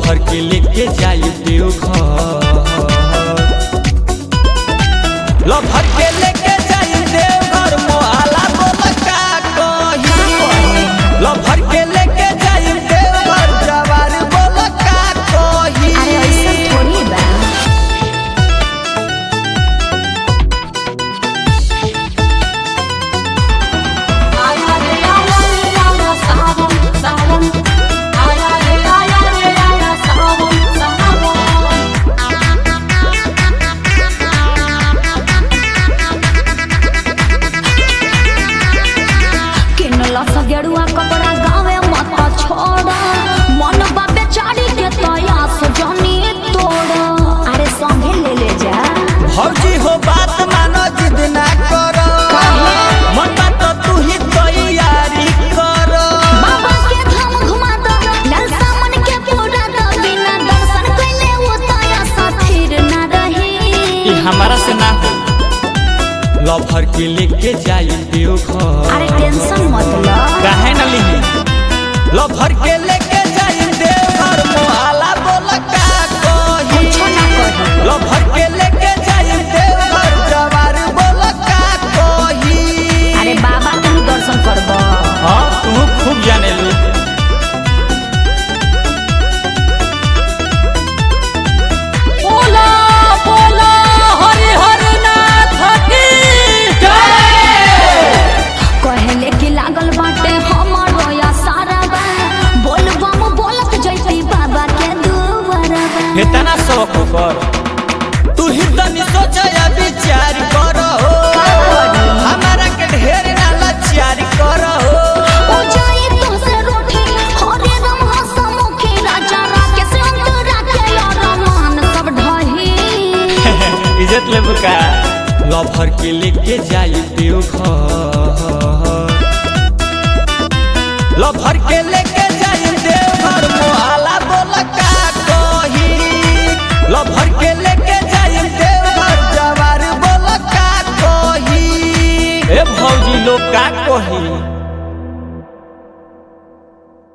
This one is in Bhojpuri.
लभर के लेके जाई देवघर लभर के लेके जाई देवघर मोहला बोल का कही लभर के लेके जाई देवघर जवार बोल का कही अरे ऐसा थोड़ी बा आया रे आया रे आया सावन सावन आया रे आया रे आया सावन सावन किनला सा गेरुआ कपड़ा गावे मत छोड़ा मन बाबे चाड़ी के तया सजनी तोड़ा अरे संगे ले ले जा भौजी हो बात मानो जिद ना करो मन बात तू ही तैयारी करो बाबा के धाम घुमा दो लाल सामन के पूरा दो बिना दर्शन कइले वो तया सा फिर ना रही ई हमारा से ना हो लभर के लेके जाई देवघर अरे टेंशन मत लो काहे न लिही लभर के लेके जाई देवघर मोहला बोल का कही कुछो ना कही लभर के लेके जाई देवघर जवार बोल का कही अरे बाबा तुम दर्शन करबो हाँ तू खूब जाने ली बोला बोला हरि हर नाथ की कहले कि लागल बाटे हमारो या सारा बा बोल बम बोलत जैती बाबा के दुआरा बा इतना शौक कर तू ही तनी सोच या विचार कर हो हमारा के ढेर ना लाचार कर हो ओ जाई तो से रोटी हरे राम हसमुखी राजा राके से अंतरा के और मान सब ढही इज्जत ले बुका लभर के लेके जाई देवघर लभर के लेके जाई देवघर मोहला बोल का कही लभर के लेके जाई देवघर जवार बोल का कही ए भौजी लोग का कही